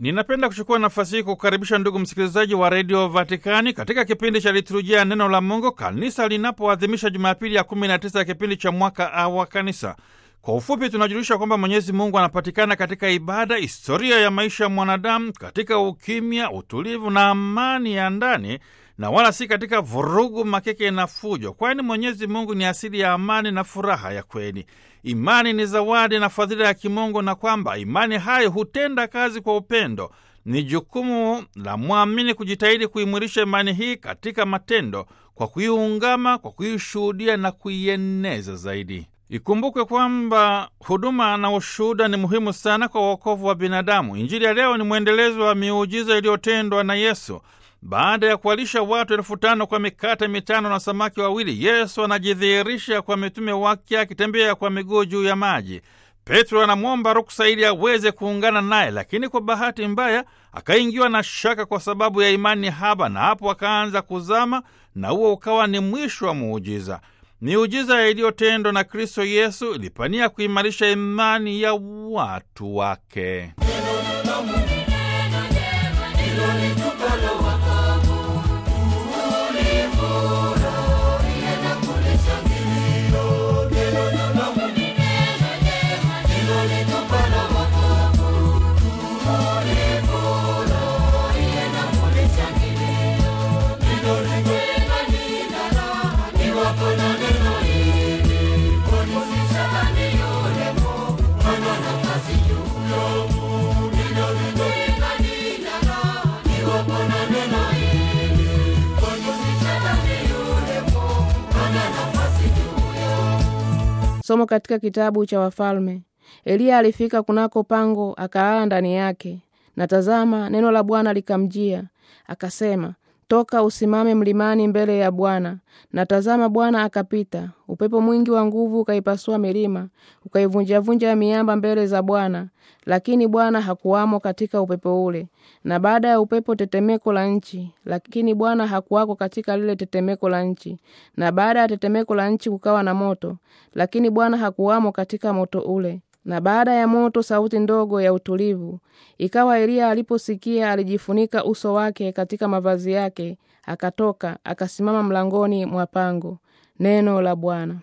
Ninapenda kuchukua nafasi hii kukaribisha ndugu msikilizaji wa redio Vatikani katika kipindi cha liturujia ya neno la Mungu, kanisa linapoadhimisha Jumapili ya 19 ya kipindi cha mwaka A wa kanisa. Kwa ufupi, tunajulisha kwamba Mwenyezi Mungu anapatikana katika ibada, historia ya maisha ya mwanadamu, katika ukimya, utulivu na amani ya ndani, na wala si katika vurugu, makeke na fujo, kwani Mwenyezi Mungu ni asili ya amani na furaha ya kweli. Imani ni zawadi na fadhila ya kimungu, na kwamba imani hayo hutenda kazi kwa upendo. Ni jukumu la mwamini kujitahidi kuimwilisha imani hii katika matendo, kwa kuiungama, kwa kuishuhudia na kuieneza zaidi. Ikumbukwe kwamba huduma na ushuhuda ni muhimu sana kwa uokovu wa binadamu. Injili ya leo ni mwendelezo wa miujiza iliyotendwa na Yesu. Baada ya kuwalisha watu elfu tano kwa mikate mitano na samaki wawili, Yesu anajidhihirisha kwa mitume wake akitembea kwa miguu juu ya maji. Petro anamwomba ruksa ili aweze kuungana naye, lakini kwa bahati mbaya akaingiwa na shaka kwa sababu ya imani haba, na hapo akaanza kuzama, na huo ukawa ni mwisho wa muujiza. Miujiza iliyotendwa na Kristo Yesu ilipania kuimarisha imani ya watu wake. Somo katika kitabu cha Wafalme. Eliya alifika kunako pango akalala ndani yake, na tazama, neno la Bwana likamjia akasema, toka usimame mlimani mbele ya Bwana. Na tazama, Bwana akapita, upepo mwingi wa nguvu ukaipasua milima, ukaivunjavunja miamba mbele za Bwana, lakini Bwana hakuwamo katika upepo ule. Na baada ya upepo tetemeko la nchi, lakini Bwana hakuwako katika lile tetemeko la nchi. Na baada ya tetemeko la nchi kukawa na moto, lakini Bwana hakuwamo katika moto ule. Na baada ya moto sauti ndogo ya utulivu. Ikawa Eliya aliposikia, alijifunika uso wake katika mavazi yake, akatoka akasimama mlangoni mwa pango. Neno la Bwana.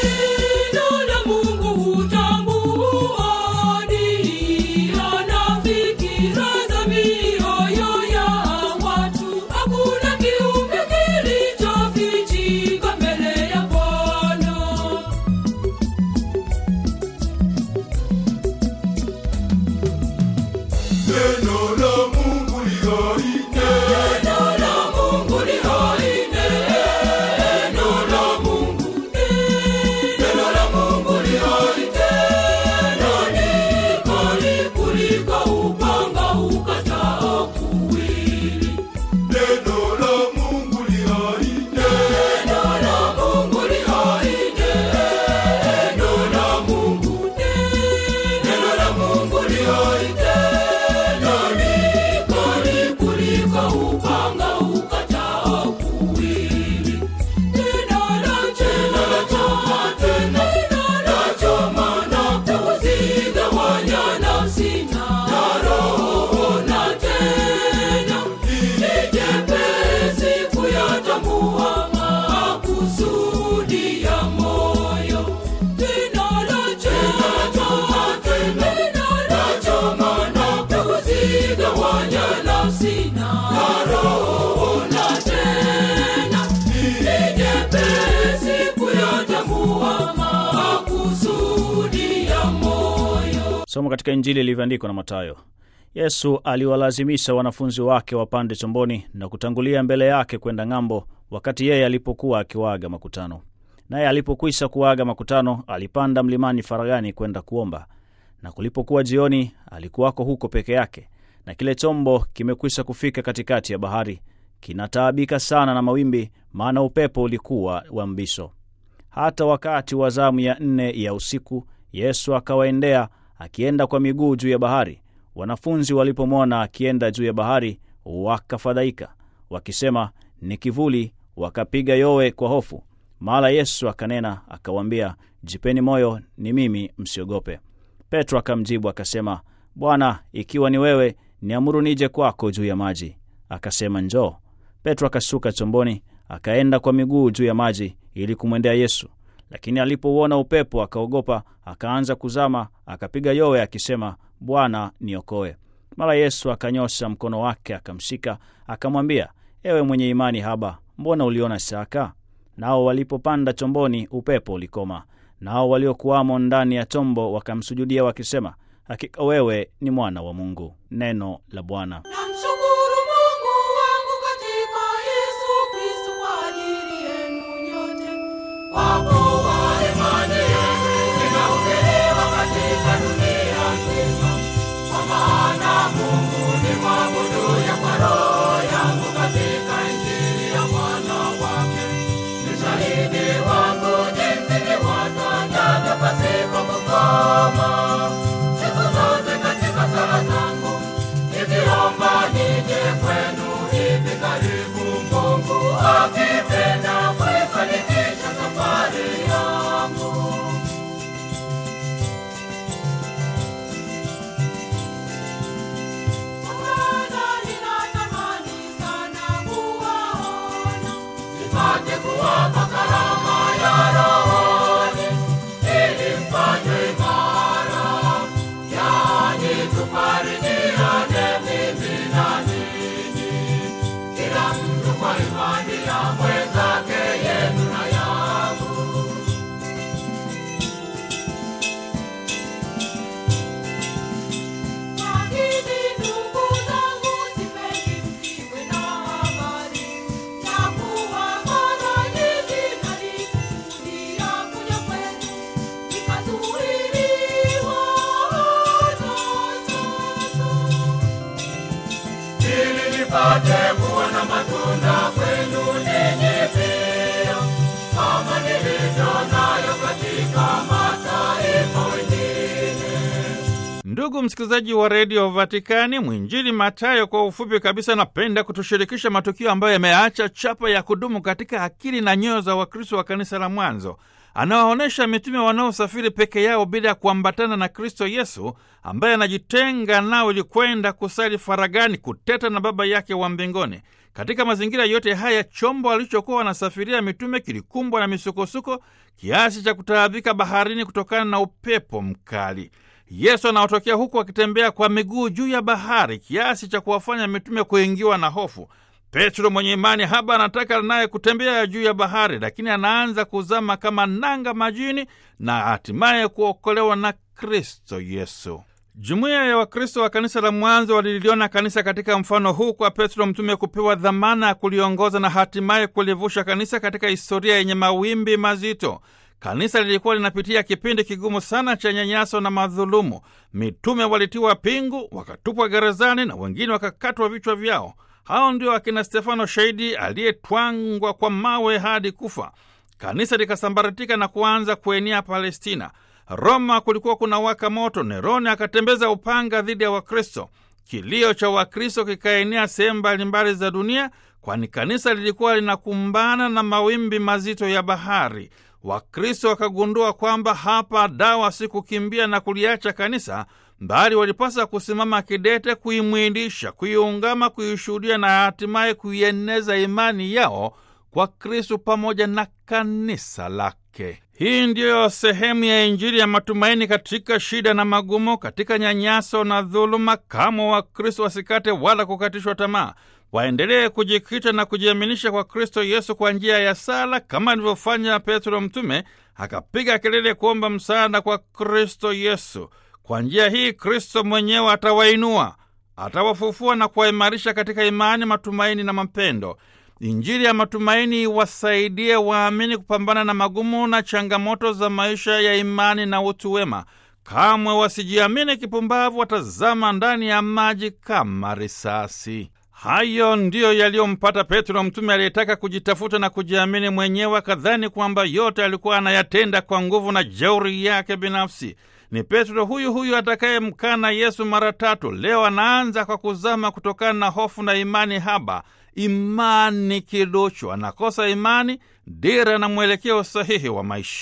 Somo katika Injili ilivyoandikwa na Mathayo. Yesu aliwalazimisha wanafunzi wake wapande chomboni na kutangulia mbele yake kwenda ng'ambo, wakati yeye alipokuwa akiwaaga makutano. Naye alipokwisha kuaga makutano, alipanda mlimani faragani kwenda kuomba. Na kulipokuwa jioni, alikuwako huko peke yake, na kile chombo kimekwisha kufika katikati ya bahari, kinataabika sana na mawimbi, maana upepo ulikuwa wa mbisho. Hata wakati wa zamu ya nne ya usiku, Yesu akawaendea akienda kwa miguu juu ya bahari. Wanafunzi walipomwona akienda juu ya bahari, wakafadhaika wakisema, ni kivuli, wakapiga yowe kwa hofu. Mara Yesu akanena akawaambia, jipeni moyo, ni mimi, msiogope. Petro akamjibu akasema, Bwana, ikiwa ni wewe, niamuru nije kwako juu ya maji. Akasema, njoo. Petro akashuka chomboni, akaenda kwa miguu juu ya maji ili kumwendea Yesu. Lakini alipouona upepo akaogopa, akaanza kuzama, akapiga yowe akisema, Bwana, niokoe. Mara Yesu akanyosha mkono wake akamshika, akamwambia, ewe mwenye imani haba, mbona uliona shaka? Nao walipopanda chomboni, upepo ulikoma. Nao waliokuwamo ndani ya chombo wakamsujudia wakisema, hakika wewe ni mwana wa Mungu. Neno la Bwana. Namshukuru Mungu wangu katika Yesu Kristo kwa ajili yenu nyote. Kwa kuwa imani yenu inahubiriwa katika dunia nzima. Kwa maana Mungu ni mwabuduye kwa roho yangu katika Injili ya mwana wake. Ni shahidi wangu jinsi niwatangavyo pasipo kukoma. Siku zote katika sala zangu nikiomba nije kwenu hivi karibu, Mungu akipenda kuifanikisha safari yangu. Maana ninatamani sana kuwaona, nipate kuwapa karama ya rohoni, ili mfanywe imara, yaani tufarijiane mimi na ninyi, kila mtu kwa imani ya mwenzake, yenu na yangu. Lakini ndugu zangu, sipendi msiwe na habari ya kuwa mara nyingi nalikusudia kuja kwenu, nikazuiliwa hata sasa ili nipate kuona matunda kwenu ninyi pia, kama nilivyo nayo katika mataifa wengine. Ndugu msikilizaji wa redio Vatikani, mwinjili Matayo kwa ufupi kabisa anapenda kutushirikisha matukio ambayo yameacha chapa ya kudumu katika akili na nyoyo za Wakristo wa kanisa la mwanzo. Anawaonyesha mitume wanaosafiri peke yao bila ya kuambatana na Kristo Yesu ambaye anajitenga nao ili kwenda kusali faragani, kuteta na Baba yake wa mbinguni. Katika mazingira yote haya, chombo alichokuwa wanasafiria mitume kilikumbwa na misukosuko kiasi cha kutaabika baharini kutokana na upepo mkali. Yesu anaotokea huku akitembea kwa miguu juu ya bahari kiasi cha kuwafanya mitume kuingiwa na hofu. Petro mwenye imani haba anataka naye kutembea juu ya bahari, lakini anaanza kuzama kama nanga majini na hatimaye kuokolewa na Kristo Yesu. Jumuiya ya Wakristo wa kanisa la mwanzo waliliona kanisa katika mfano huu, kwa Petro mtume kupewa dhamana ya kuliongoza na hatimaye kulivusha kanisa katika historia yenye mawimbi mazito. Kanisa lilikuwa linapitia kipindi kigumu sana cha nyanyaso na madhulumu. Mitume walitiwa pingu, wakatupwa gerezani na wengine wakakatwa vichwa vyao. Hao ndio akina Stefano shahidi aliyetwangwa kwa mawe hadi kufa. Kanisa likasambaratika na kuanza kuenea Palestina. Roma kulikuwa kuna waka moto. Neroni akatembeza upanga dhidi ya Wakristo. Kilio cha Wakristo kikaenea sehemu mbalimbali za dunia, kwani kanisa lilikuwa linakumbana na mawimbi mazito ya bahari. Wakristo wakagundua kwamba hapa dawa si kukimbia na kuliacha kanisa, bali walipasa kusimama kidete, kuimwindisha, kuiungama, kuishuhudia na hatimaye kuieneza imani yao kwa Kristo pamoja na kanisa lake. Hii ndiyo sehemu ya Injili ya matumaini katika shida na magumu, katika nyanyaso na dhuluma. Kama Wakristo wasikate wala kukatishwa tamaa, waendelee kujikita na kujiaminisha kwa Kristo Yesu kwa njia ya sala, kama alivyofanya Petro mtume, akapiga kelele kuomba msaada kwa Kristo Yesu. Kwa njia hii Kristo mwenyewe atawainua, atawafufua na kuwaimarisha katika imani, matumaini na mapendo. Injili ya matumaini iwasaidie waamini kupambana na magumu na changamoto za maisha ya imani na utu wema. Kamwe wasijiamini kipumbavu, watazama ndani ya maji kama risasi. Hayo ndiyo yaliyompata Petro mtume aliyetaka kujitafuta na kujiamini mwenyewe, akadhani kwamba yote alikuwa anayatenda kwa nguvu na jeuri yake binafsi. Ni Petro huyu huyu atakayemkana Yesu mara tatu. Leo anaanza kwa kuzama kutokana na hofu na imani haba, imani kiduchu. Anakosa imani, dira na mwelekeo sahihi wa maisha.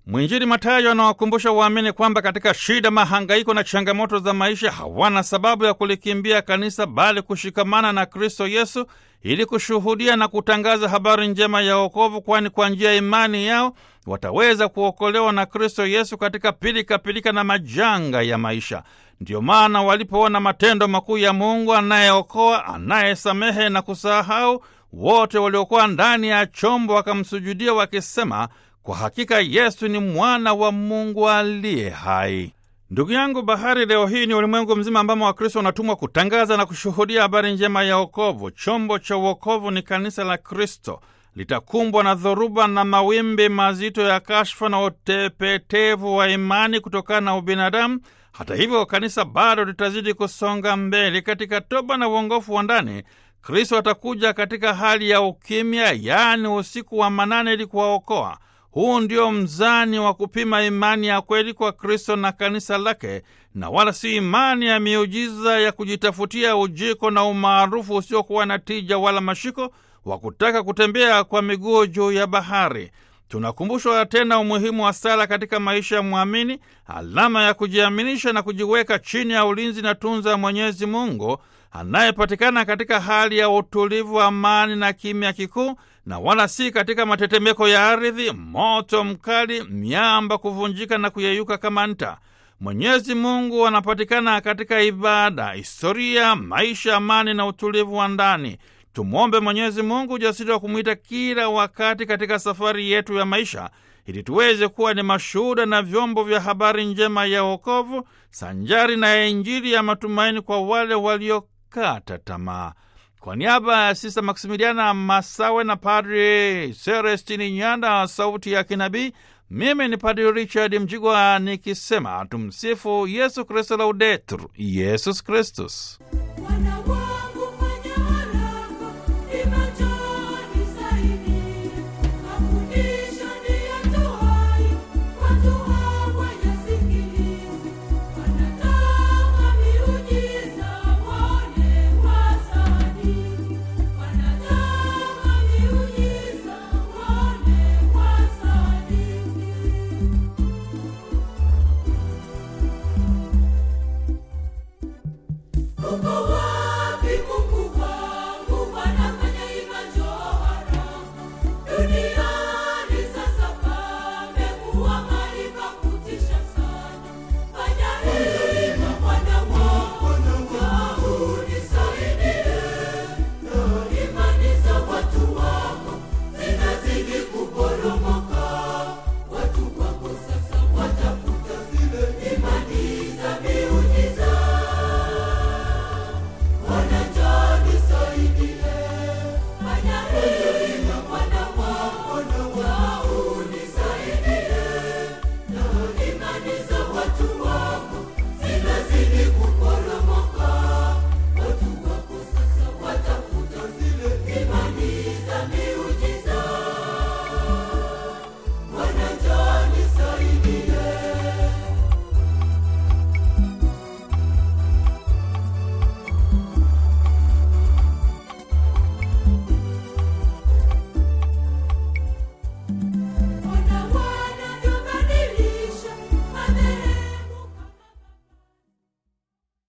Mwinjili Mathayo anawakumbusha waamini kwamba katika shida, mahangaiko na changamoto za maisha hawana sababu ya kulikimbia kanisa, bali kushikamana na Kristo Yesu ili kushuhudia na kutangaza habari njema ya wokovu, kwani kwa njia ya imani yao wataweza kuokolewa na Kristo Yesu katika pilika pilika na majanga ya maisha. Ndiyo maana walipoona matendo makuu ya Mungu anayeokoa, anayesamehe na kusahau, wote waliokuwa ndani ya chombo wakamsujudia wakisema, kwa hakika Yesu ni mwana wa Mungu aliye hai. Ndugu yangu, bahari leo hii ni ulimwengu mzima ambamo Wakristo wanatumwa kutangaza na kushuhudia habari njema ya wokovu. Chombo cha wokovu ni kanisa la Kristo. Litakumbwa na dhoruba na mawimbi mazito ya kashfa na utepetevu wa imani kutokana na ubinadamu. Hata hivyo, kanisa bado litazidi kusonga mbele katika toba na uongofu wa ndani. Kristo atakuja katika hali ya ukimya, yaani usiku wa manane, ili kuwaokoa. Huu ndio mzani wa kupima imani ya kweli kwa Kristo na kanisa lake, na wala si imani ya miujiza ya kujitafutia ujiko na umaarufu usiokuwa na tija wala mashiko wa kutaka kutembea kwa miguu juu ya bahari. Tunakumbushwa tena umuhimu wa sala katika maisha ya mwamini, alama ya kujiaminisha na kujiweka chini ya ulinzi na tunza ya Mwenyezi Mungu anayepatikana katika hali ya utulivu, amani na kimya kikuu, na wala si katika matetemeko ya ardhi, moto mkali, miamba kuvunjika na kuyeyuka kama nta. Mwenyezi Mungu anapatikana katika ibada, historia, maisha, amani na utulivu wa ndani. Tumwombe Mwenyezi Mungu ujasiri wa kumwita kila wakati katika safari yetu ya maisha, ili tuweze kuwa ni mashuhuda na vyombo vya habari njema ya wokovu, sanjari na ya Injili ya matumaini kwa wale waliokata tamaa. Kwa niaba ya Sista Maksimiliana Masawe na Padri Celestini Nyanda, sauti ya kinabii, mimi ni Padri Richard Mjigwa nikisema tumsifu Yesu Kristo, laudetur Yesus Kristus.